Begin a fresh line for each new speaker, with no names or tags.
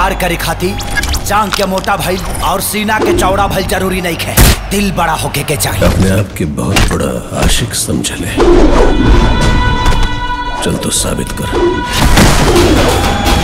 प्यार करे खाती जांग के मोटा भइल और सीना के चौड़ा भइल जरूरी नहीं है दिल बड़ा होके के चाहिए
अपने आप के बहुत बड़ा आशिक समझ ले चल तो साबित कर